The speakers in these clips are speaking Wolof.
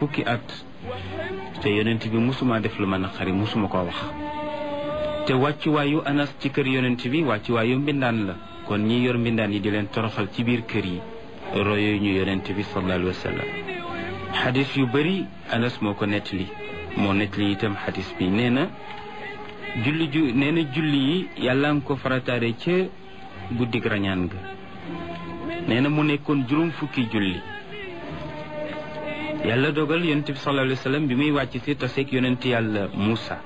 fukki at te yonent bi musuma def lu ma naqari musuma koo wax te wàccuwaayu anas ci kër yonent bi wàccuwaayu mbindaan la kon ñi yor mbindaan yi di leen toroxal ci biir kër yi royo ñu yonent bi sallallahu alayhi wa sallam xadis yu bëri anas moo ko nettali moo nettali itam xadis bi nee na julli ju nee na julli yi yàlla nga ko farataare ca guddig rañaan ga nee na mu nekkoon juróom fukki julli yàlla dogal yonent bi sallallahu alayhi wa sallam bi muy wàcc si taseeg yonent yàlla Muusa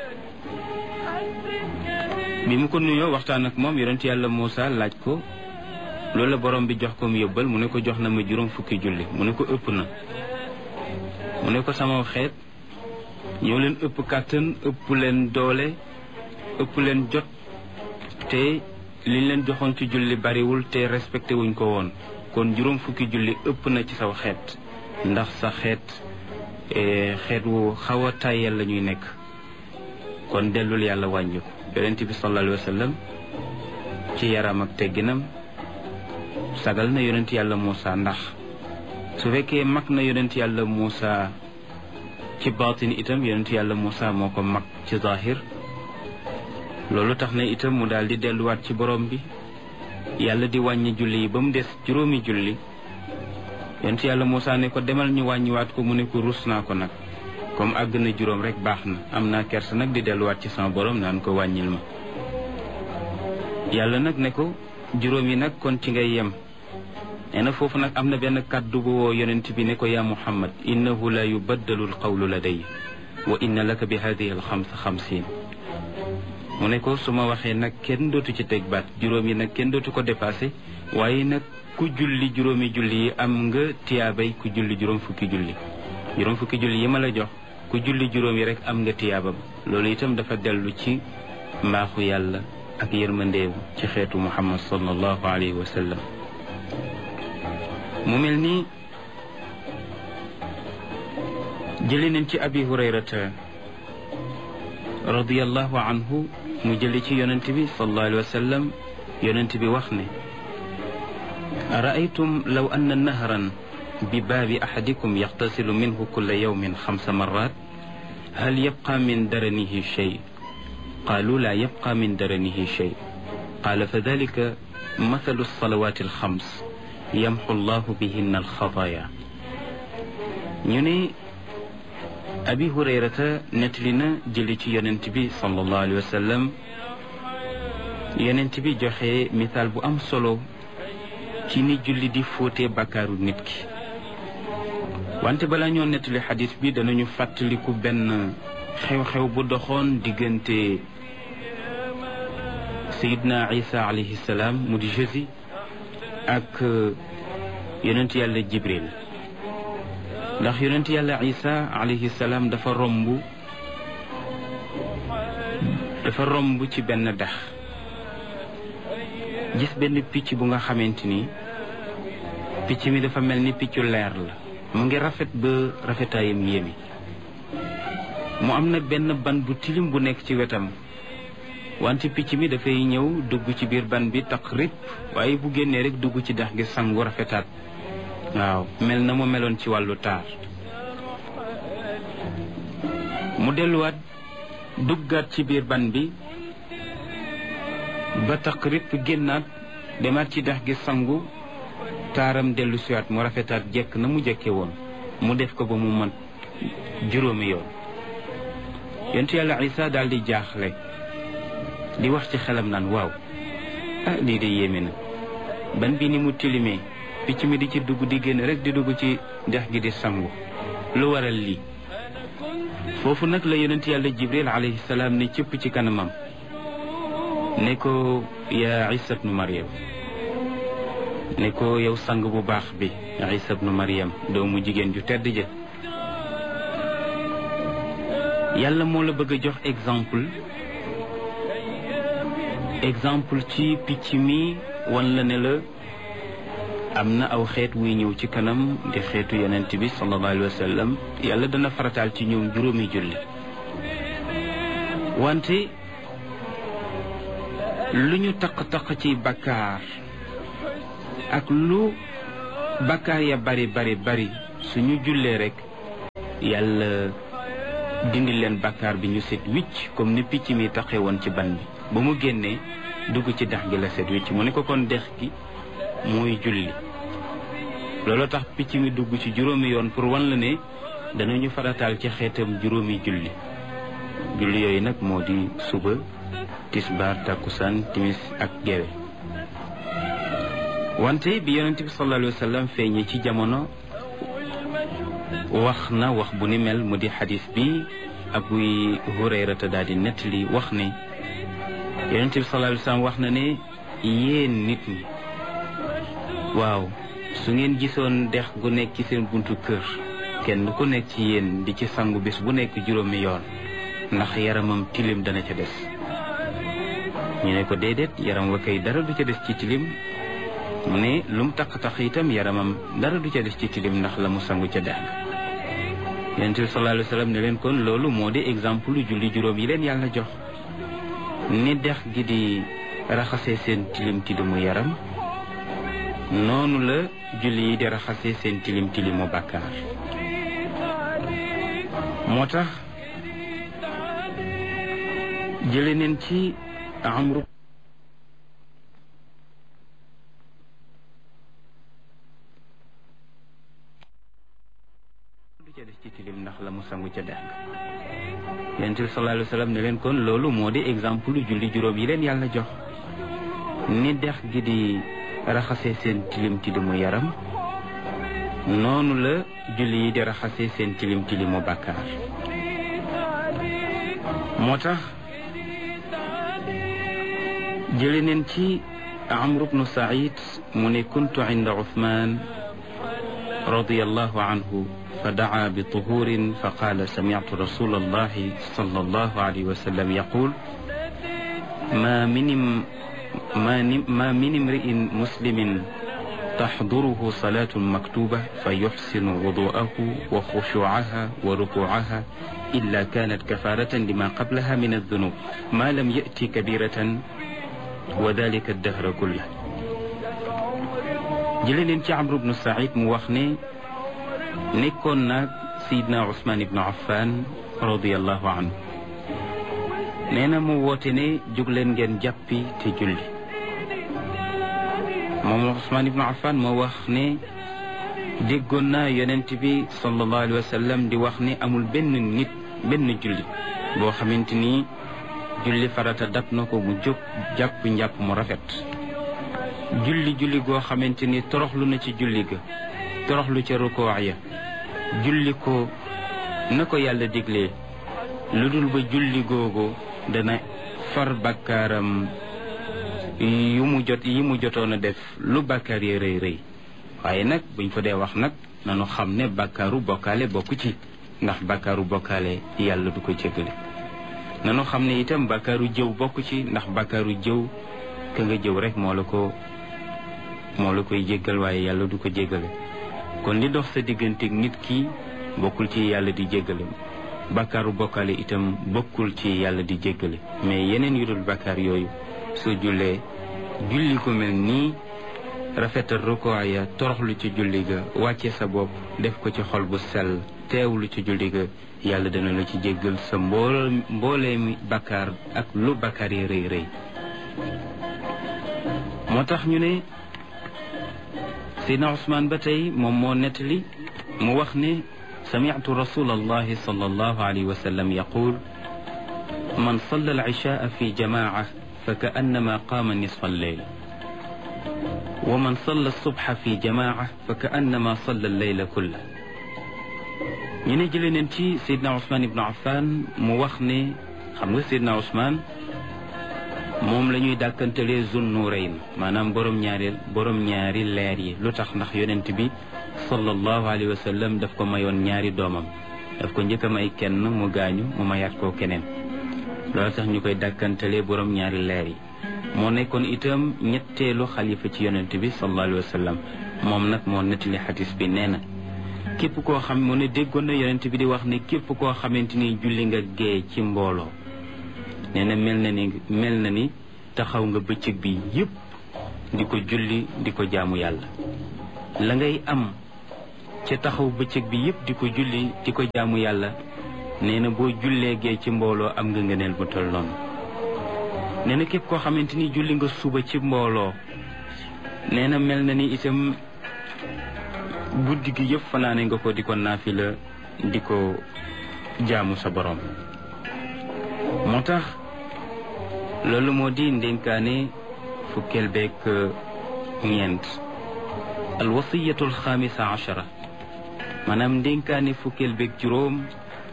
bi mu ko nuyoo waxtaan ak moom yonent yàlla Muusa laaj ko loolu la borom bi jox ko mu yóbbal mu ne ko jox na ma juróom fukki julli mu ne ko ëpp na mu ne ko sama xeet ñoo leen ëpp kàttan ëpp leen doole ëpp leen jot te liñ leen joxoon ci julli bariwul te respecté wuñ ko woon kon juróom fukki julli ëpp na ci saw xeet ndax sa xeet xeet wu xaw a tàyyel la ñuy nekk kon dellul yàlla wàññi ko yonent bi sallallahu alayhi wa sallam ci yaram ak tegginam sagal na yonent yàlla Muusa ndax su fekkee mag na yonent yàlla Muusa ci baatin itam yonent yàlla Muusa moo ko mag ci zahir loolu tax na itam mu daal di delluwaat ci borom bi yàlla di wàññi julli yi ba mu des juróomi julli yonent yàlla Muusa ne ko demal ñu wàññiwaat ko mu ne ko rus naa ko nag comme àgg na juróom rek baax na am naa kersa nag di delluwaat ci sama borom naan ko wàññil ma yàlla nag ne ko juróom yi nag kon ci ngay yem nee na foofu nag am na benn kàddu bu woo yonent bi ne ko yaa muhammad innahu la yubaddalu alqawlu laday wa inna laka bi hadihi alxamsa xamsin mu ne ko su ma waxee nag kenn dootu ci teg baat juróom yi nag kenn dootu ko dépassé waaye nag ku julli juróomi julli yi am nga tiyaabay ku julli juróom fukki julli juróom fukki julli yi ma la jox ku julli juróom yi rek am nga tiyaabam loolu itam dafa dellu ci mbaaxu yàlla ak yërmandeewu ci xeetu muhammad sallallahu alayhi wa sallam mu mel ni jëli nañ ci abi hurayrata radiallahu anhu mu jëli ci yonent bi sallallahu alayhi wa sallam yonent bi wax ne araaytum law anna nahran bi baabi ahadikum yaxtasilu minhu kulla yawmin xamsa marat hal yabqa min daranihi shay qaalu laa yabqa min daranihi shay qaala fa dalika mathalu alsalawat alxams yamxu llahu bihinna alxataaya ñu ne abi hurayrata nettali na jëli ci yonent bi sallallahu alayhi wa sallam yonent bi joxe misaal bu am solo ci ni julli di fóotee bàkkaaru nit ki wante balaa ñoo nettali xadis bi danañu fàttaliku benn xew-xew bu doxoon diggante sayidna isa alayhi salaam mu di Jésus ak yonent yàlla jibril ndax yonent yàlla isa alayhi salaam dafa romb dafa romb ci benn dex gis benn picc bu nga xamante ni picc mi dafa mel ni piccu leer la mu ngi rafet ba rafetaayam yéemi mu am nag benn ban bu tilim bu nekk ci wetam wante picc mi dafay ñëw dugg ci biir ban bi tax rip waaye bu génnee rek dugg ci dex gi sangu rafetaat waaw mel na mu meloon ci wàllu taar mu delluwaat duggaat ci biir ban bi ba tax rip génnaat demaat ci dex gi sangu taaram dellu siwaat mu rafetaat jekk na mu jekke woon mu def ko ba mu mat juróomi yoon yontu yàlla isa daal di jaaxle di wax ci xelam naan waaw ah lii de yéeme na ban bi ni mu tilimee picc mi di ci dugg di génn rek di dugg ci dex gi di sangu lu waral lii foofu nag la yonent yàlla jibril alayhi salaam ne cëpp ci kanamam ne ko yaa isa bnu mariam ne ko yow sang bu baax bi isa bnu mariam doomu jigéen ju tedd ja yàlla moo la bëgg a jox exemple exemple ci picc mi wan la ne la am na aw xeet wuy ñëw ci kanam di xeetu yonent bi sallallahu alayhi wa sallam yàlla dana farataal ci ñoom juróomi julli wante lu ñu taq-taq ci bakkaar ak lu bakkaar ya bari bari bari suñu jullee rek yàlla dindi leen bàkkaar bi ñu set wicc comme ni picc mi taxe woon ci ban bi ba mu génnee dugg ci dex gi la set wicc mu ne ko kon dex gi mooy julli loolu tax picc mi dugg ci juróomi yoon pour wan la ne danañu farataal ci xeetam juróomi julli julli yooyu nag moo di suba tisbaar takkusaan timis ak gewe wante bi yonent bi sallallahu alayhi wa sallam feeñee ci jamono wax na wax bu ni mel mu di xadis bi Abu Hurayrata daal di nettali wax ne yonent bi sallallahu alayhi wa sallam wax na ne yéen nit ñi waaw su ngeen gisoon dex gu nekk ci seen buntu kër kenn ku nekk ci yéen di ci sangu bés bu nekk juróomi yoon ndax yaramam tilim dana ca des ñu ne ko déedéet yaram wa kay dara du ca des ci tilim mu ne lu mu taq-taq itam yaramam dara du ca des ci tilim ndax la mu sangu ca dex ga yonent bi sallallahu alayhi wa sallam ne leen kon loolu moo di exemple julli juróom yi leen yàlla jox ni dex gi di raxasee seen tilim tilimu yaram noonu la julli yi di raxasee seen tilim tilimu bàkkaar moo tax jële neen ci amru du ca des ci tilim ndax la mu sangu ca dex ga yonent bi sallallahu alayhi wa sallam ne leen kon loolu moo di exemple julli juróom yi leen yàlla jox ni dex gi di raxasee seen tilim tilimu yaram noonu la julli yi di raxasee seen tilim tilimu bàkkaar moo tax jële neen ci amru bnu said mu ne kuntu inda uthman radiallahu anhu fa daa bi tuhurin fa qaala samictu rasul allahi sal allahu alayhi wa sallam yaqul ma minim ما من امرئ مسلم تحضره صلاة مكتوبة فيحسن وضوءه وخشوعها وركوعها إلا كانت كفارة لما قبلها من الذنوب ما لم يأتي كبيرة وذلك الدهر كله جلين عمرو بن سعيد موخني نكون سيدنا عثمان بن عفان رضي الله عنه nee na mu woote ne jóg leen ngeen jàppi te julli moom Usmaan ibnu Affan moo wax ne déggoon naa yonent bi sallallahu alayhi wa sallam di wax ne amul benn nit benn julli boo xamante ni julli farata dab na ko mu jóg jàpp njàpp mu rafet julli julli goo xamante ni toroxlu na ci julli ga toroxlu ca rukoo ya julli ko na ko yàlla diglee lu dul ba julli googu dana far bakkaaram yu mu jot yi mu jotoon a def lu bakkaar yi rëy rëy waaye nag buñ fa dee wax nag nanu xam ne bakkaaru bokkaale bokku ci ndax bakkaaru bokkaale yàlla du ko jéggale nanu xam ne itam bakkaaru jëw bokku ci ndax bakkaaru jëw ka nga jëw rek moo la ko moo la koy jéggal waaye yàlla du ko jéggale kon li dox sa digganteeg nit ki bokkul ci yàlla di jéggale bakkaaru bokkaale itam bokkul ci yàlla di jéggale mais yeneen yu dul bakkaar yooyu soo jullee julli ko mel nii rafetal rukoo ya toroxlu ci julli ga wàcce sa bopp def ko ci xol bu sell teewlu ci julli ga yàlla dana la ci jéggal sa mbool mboolee mi bakkaar ak lu bakkaar yi rëy rëy moo tax ñu ne Seydina Ousmane ba tey moom moo nettali mu wax ne سمعت رسول الله صلى الله عليه وسلم يقول من صلى العشاء في جماعة فكأنما قام نصف الليل ومن صلى الصبح في جماعة فكأنما صلى الليل كله ñu ne jëlee neen ci Seydina Ousmane Ibn Affan mu wax ne xam nga Seydina Ousmane moom la ñuy dàkkantalee Zun Nuurayn maanaam borom ñaari borom ñaari leer yi lu tax ndax yonent bi sallallahu alayhi wa sallam daf ko mayoon ñaari doomam daf ko njëkk a may kenn mu gaañu mu mayaat koo keneen loolu tax ñu koy dàkkantalee borom ñaari leer yi moo nekkoon itam ñetteelu xalifa ci yonent bi sallallahu alayhi wa sallam moom nag moo nettali xadis bi nee na képp koo xam mu ne déggoon na yonent bi di wax ne képp koo xamante ni julli nga gee ci mbooloo nee na mel na ni mel na ni taxaw nga bëccëg bi yépp di ko julli di ko jaamu yàlla la ngay am ca taxaw bëccëg bi yépp di ko julli di ko jaamu yàlla nee na boo jullee gee ci mbooloo am nga ngëneel bu tol noonu nee na képp koo xamante ni julli nga suba ci mbooloo nee na mel na ni itam guddi gi yëpp fanaane nga ko di ko naafila di ko jaamu sa borom moo tax loolu moo di ndénkaane fukkeel beeg ñeent alwasiyatu alxaamisa achara maanaam ndénkaane fukkeel beeg juróom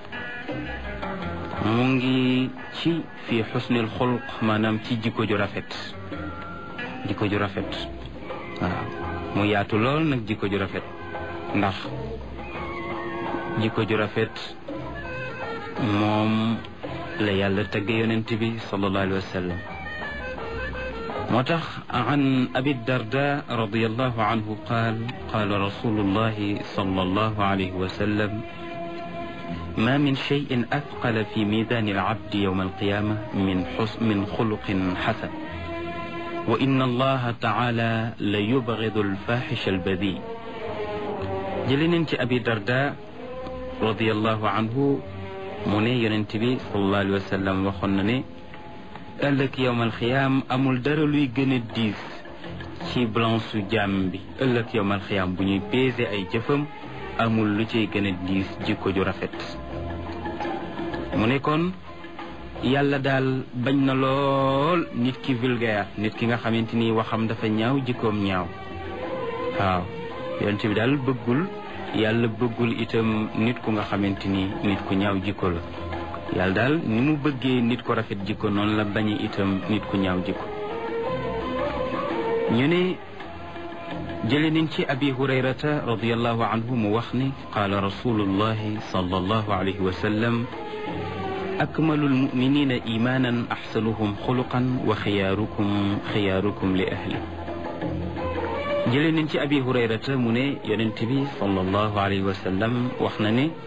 mu ngi ci fi xusnil xulq maanaam ci jikko ju rafet jikko ju rafet waaw mu yaatu lool nag jikko ju rafet ndax jikko ju rafet moom la yàlla tagge yonent bi sallallahu alayhi wa sallam moo tax an abi darda radiallahu anhu qaal qaala rasulullahi sallallahu alayhi wa sallam ما من شيء أثقل في ميزان العبد يوم القيامة من حسن من خلق حسن وإن الله تعالى ليبغض الفاحش البذيء جلين أبي درداء رضي الله عنه مني ينتبي صلى الله عليه وسلم وخنني قال لك يوم الخيام أمول دار لوي gën a diis ci blanche jaam bi ëllëg yowmal xiyaam bu ñuy peese ay jëfam amul lu ciy gën a diis jikko ju rafet mu ne kon yàlla daal bañ na lool nit ki vulgaire nit ki nga xamante ni waxam dafa ñaaw jikkoom ñaaw waaw yonent bi daal bëggul yàlla bëggul itam nit ku nga xamante ni nit ku ñaaw jikko la yàlla daal ni mu bëggee nit ko rafet jikko noonu la bañe itam nit ku ñaaw jikko ñu ne jële nañ ci abi hurayrata radiallahu anhu mu wax ni qaala rasulullahi sallallahu alayhi wa sallam akmalu almuminina imanan axsanuhum xuluqan wa xiyaarukum xiyaarukum li ahli jële nañ ci abi hurayrata mu ne yonent bi sallallahu alayhi wa sallam wax na ne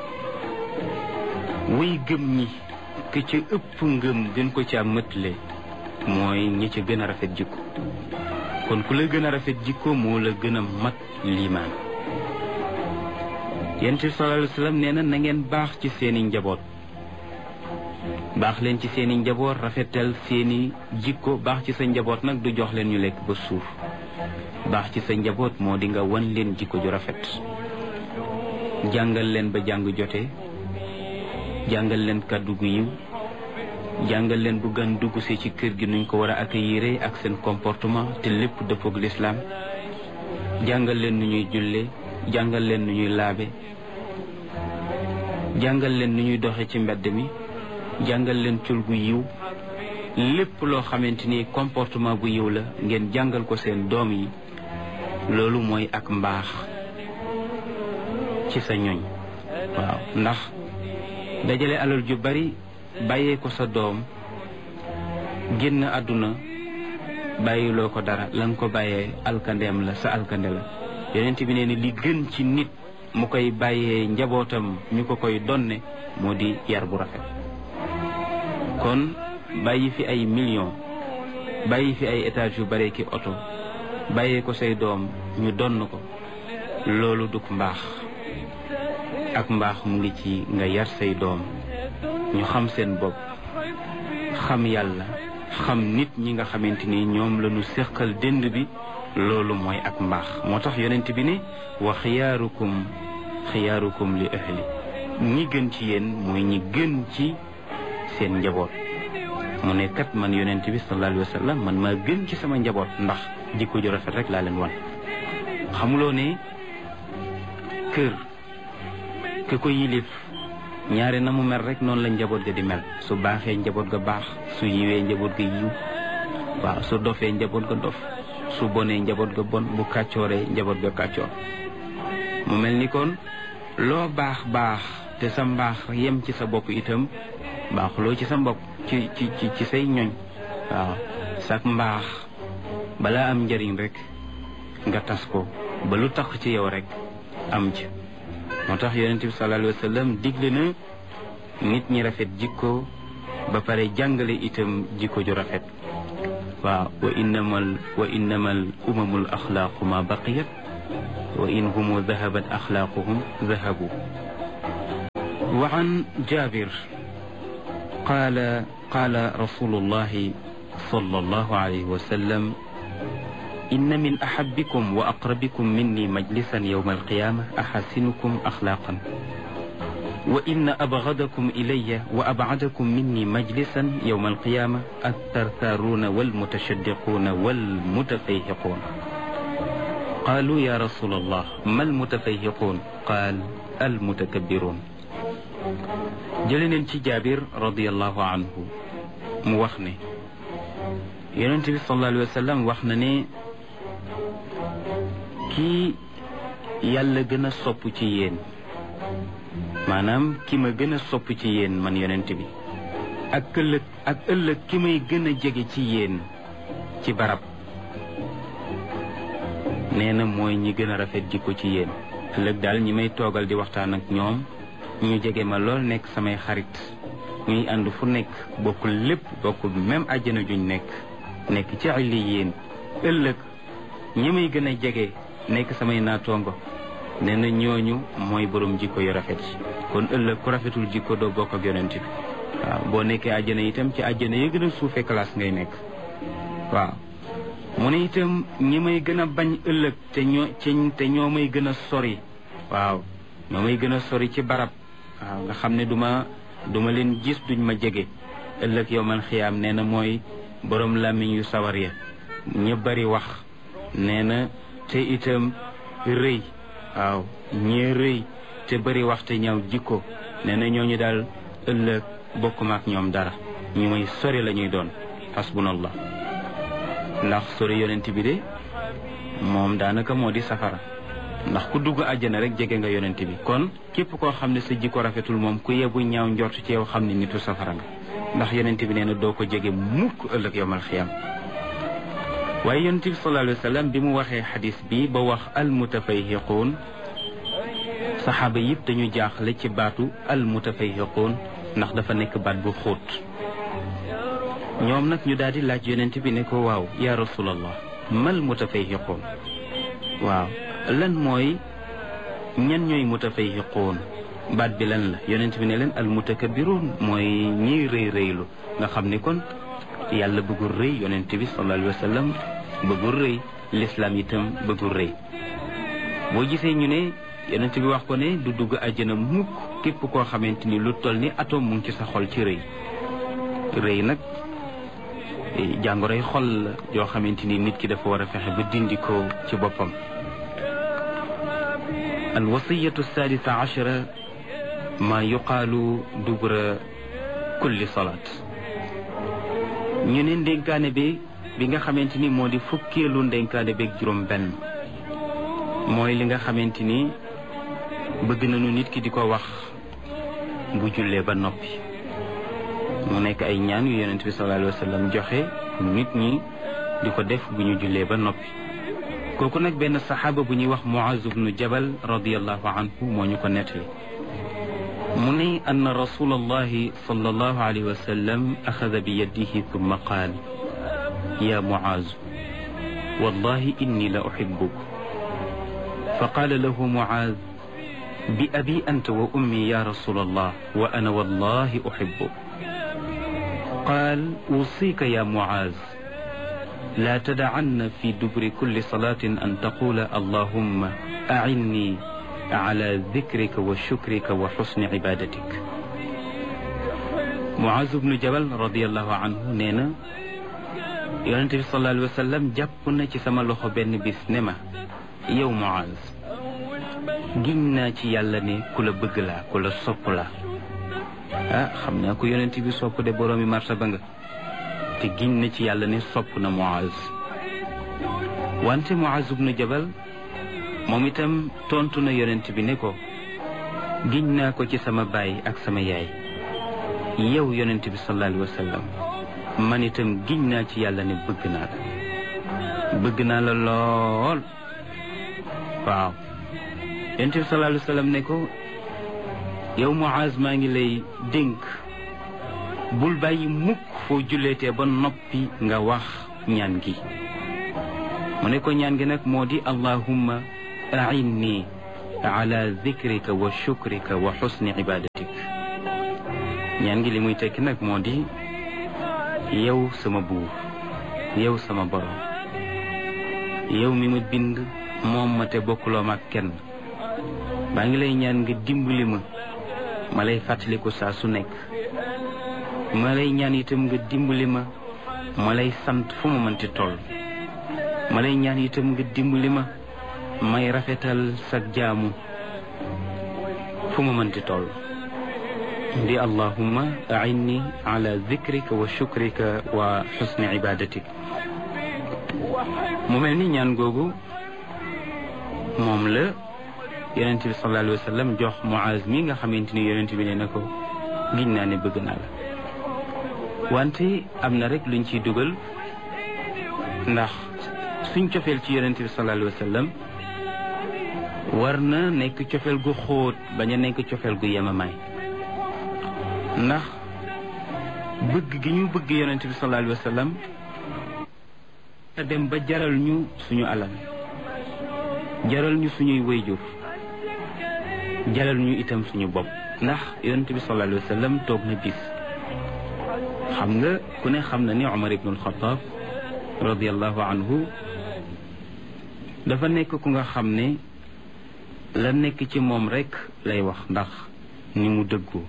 way gëm ñi ke ca ëpp ngëm gën ko ca mëtle mooy ñi ca gën a rafet jikko kon ku la gën a rafet jikko moo la gën a mat liimaan yonent bi sallallahu alayhi wa sallam nee na na ngeen baax ci seeni njaboot baax leen ci seeni njaboot rafetal seeni jikko baax ci sa njaboot nag du jox leen ñu lekk ba suuf baax ci sa njaboot moo di nga wan leen jikko ju rafet jàngal leen ba jàng jote jàngal leen kàddu gu yiw jàngal leen bu gan dugg si ci kër gi nuñ ko war a accueillir ak seen comportement te lépp dëppoog lislaam jàngal leen nu ñuy julle jàngal leen nu ñuy laabe jàngal leen nu ñuy doxe ci mbedd mi jàngal leen col gu yiw lépp loo xamante ni comportement bu yiw la ngeen jàngal ko seen doom yi loolu mooy ak mbaax ci sa ñoñ waaw ndax dajale alal ju bari bàyyee ko sa doom génn àdduna bàyyiloo ko dara la nga ko bàyyee alkandeem la sa alkande la yonent bi nee ni li gën ci nit mu koy bàyyee njabootam ñu ko koy donne moo di yar bu rafet kon bàyyi fi ay millions bàyyi fi ay étages yu bare ki oto bàyyee ko say doom ñu donn ko loolu duk mbaax ak mbaax mu ngi ci nga yar say doom ñu xam seen bopp xam yàlla xam nit ñi nga xamante ni ñoom la ñu séqal dënd bi loolu mooy ak mbaax moo tax yonent bi ne wa xiyaarukum xiyaarukum li ahli ñi gën ci yéen mooy ñi gën ci seen njaboot mu ne kat man yonent bi sallallahu alayhi wa sallam man maa gën ci sama njaboot ndax jikko ju rafet rek laa leen wan xamuloo ne kër ke ko yilif ñaare na mu mel rek noonu la njaboot ga di mel su baaxee njaboot ga baax su yiwee njaboot ga yiw waaw su dofee njaboot ga dof su bonee njaboot ga bon bu kàccooree njaboot ga kàccoor mu mel ni kon loo baax baax te sa mbaax yem ci sa bopp itam baaxuloo ci sa bopp ci ci ci ci say ñoñ waaw sak mbaax balaa am njëriñ rek nga tas ko ba lu tax ci yow rek am ci moo tax yonente bi sallallahu alayhi wa sallam digle na nit ñi rafet jikko ba pare jàngale itam jikko ju rafet waaw wa innamal wa innamal umamul axlaaqu ma baqiyat wa in humu dahabat axlaaquhum dahabu wa an jabir qaala qaala rasulullahi sallallahu alayhi wa sallam inna min ahabbikum wa aqrabikum minni majlisan yawma alqiyama axasinukum axlaaqan wa inna abgadakum ilayya wa abcadakum minni majlisan yawma alqiyama altartaaruuna walmutashaddiquuna walmutafayhiquun qaalu ya rasul allah ma almutafayhiquun qaal almutakabbiruun jële neen ci jaabir radiallahu anhu mu wax ne yonent bi sallallahu alayhi wa sallam wax na ne kii yàlla gën a sopp ci yéen maanaam ki ma gën a sopp ci yéen man yonent bi ak ëllëg ak ëllëg ki may gën a jege ci yéen ci barab nee na mooy ñi gën a rafet jikko ci yéen ëllëg daal ñi may toogal di waxtaan ak ñoom ñu jege ma lool nekk samay xarit ñuy ànd fu nekk bokkul lépp bokkul même àjjana juñ nekk nekk ci illi yéen ëllëg ñi may gën a jege nekk samay naatoongo nee na ñooñu mooy borom jikko yu rafet kon ëllëg ku rafetul jikko doo bokk ak yonent bi waaw boo nekkee àjjana itam ci àjjana yi gën a suufee classe ngay nekk waaw mu ne itam ñi may gën a bañ ëllëg te ñoo te ñoo may gën a sori waaw ñoo may gën a sori ci barab waaw nga xam ne duma duma leen gis duñ ma jege ëllëg yow man xiyaam nee na mooy borom làmmiñ yu sawar ya ña bari wax nee na te itam rëy waaw ñee rëy te bari wax te ñaaw jikko nee na ñooñu daal ëllëg bokkuma ak ñoom dara ñu may sori la ñuy doon hasbunallah ndax sori yonent bi de moom daanaka moo di safara ndax ku dugg àjjana rek jege nga yonent bi kon képp koo xam ne sa jikko rafetul moom ku yebu ñaaw njort ci yow xam ne nitu safara nga ndax yonent bi nee na doo ko jege mukk ëllëg yowmal xiyam waaye yonent bi sallallahu alayhi wa sallam bi mu waxee xadis bi ba wax almutafayhiquun saxaaba yëpp dañu jaaxle ci baatu almutafayhiquun ndax dafa nekk baat bu xóot ñoom nag ñu daal di laaj yonent bi ne ko waaw ya rasulallah mal mutafayhiquun waaw lan mooy ñan ñooy mutafayhiquun baat bi lan la yonent bi ne leen al mutakabbiruun mooy ñiy rëy rëylu nga xam ni kon yàlla bëggul rëy yonent bi sallallahu alayhi wa sallam bëggul rëy lislaam itam bëggul rëy boo gisee ñu ne yonent bi wax ko ne du dugg àjjana mukk képp koo xamante ni lu toll ni atome mu ngi ci sa xol ci rëy rëy nag jàngoroy xol la yoo xamante ni nit ki dafa war a fexe ba dindi ko ci boppam alwasiyatu sadisa achara ma yuqaalu dubra kulli salaat ñu ne ndénkaane bi bi nga xamante ni moo di fukkeelu ndénkaane beeg juróom benn mooy li nga xamante ni bëgg nañu nit ki di ko wax bu jullee ba noppi mu nekk ay ñaan yu yonent bi sallallahu alayhi wa sallam joxe nit ñi di ko def bu ñu jullee ba noppi kooku nag benn saxaaba bu ñuy wax Muaz ibnu Jabal radiallahu anhu moo ñu ko nettali mu ne ann rasul allahi sallallahu alayhi wa sallam axada bi yadihi thumma qaal ya Muaz wallahi inni la uhibbuk fa qaala lahu Muaz bi abi anta wa ummi ya rasul allah wa ana wallahi uhibbuk qaal أوصيك يا معاذ لا تدعن في دبر كل صلاة أن تقول اللهم أعني على ذكرك وشكرك وحسن عبادتك معاذ بن جبل رضي الله عنه نينا yonente bi sallallahu alayhi wa sallam jàpp na ci sama loxo benn bis ne ma yow Muaz giñ naa ci yàlla ne ku la bëgg laa ku la sopp laa ah xam naa ko yonent bi sopp de boroomi martaba nga te giñ na ci yàlla ne sopp na Muaz wante Muaz ibnu Jabal moom itam tontu na yonent bi ne ko giñ naa ko ci sama baay ak sama yaay yow yonent bi sallallahu alayhi wa sallam man itam giñ naa ci yàlla ne bëgg naa la bëgg naa la lool waaw yonent bi sallallahu alayhi wa sallam ne ko yow Muaz maa ngi lay dénk bul bàyyi mukk foo julleetee ba noppi nga wax ñaan gi mu ne ko ñaan gi nag moo di allahumma ainni ala dikrika wa shukrika wa xusni ibadatik ñaan gi li muy tekki nag moo di yow sama buur yow sama borom yow mi ma bind moom ma te bokkuloo ma ak kenn maa ngi lay ñaan nga dimbali ma ma lay fàttaliku saa su nekk ma lay ñaan itam nga dimbali ma ma lay sant fu ma mënti toll ma lay ñaan itam nga dimbali ma may rafetal sa jaamu fu ma mënti toll di allahumma ainni ala dikrika wa shukrika wa xusni ibadatik mu mel ni ñaan googu moom la yonent bi sallallahu alayhi wa sallam jox Muaz mi nga xamante ni yonent bi ne na ko giñ naa ne bëgg naa la wante am na rek luñ ciy dugal ndax suñ cofeel ci yonent bi sallallahu alayhi wa sallam war na nekk cofeel gu xóot bañ a nekk cofeel gu yemamaay ndax bëgg gi ñu bëgg yonent bi sallallahu alayhi wa sallam a dem ba jaral ñu suñu alal jaral ñu suñuy wayjur jaral ñu itam suñu bopp ndax yonent bi sallallahu alayhi wa sallam toog na bis xam nga ku ne xam na ni Umar ibnul Xataab radiallahu anhu dafa nekk ku nga xam ne la nekk ci moom rekk lay wax ndax ni mu dëggu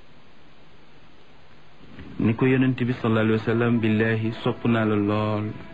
ni ko yonent bi sallallahu alayhi wa sallam billahi sopp naa la lool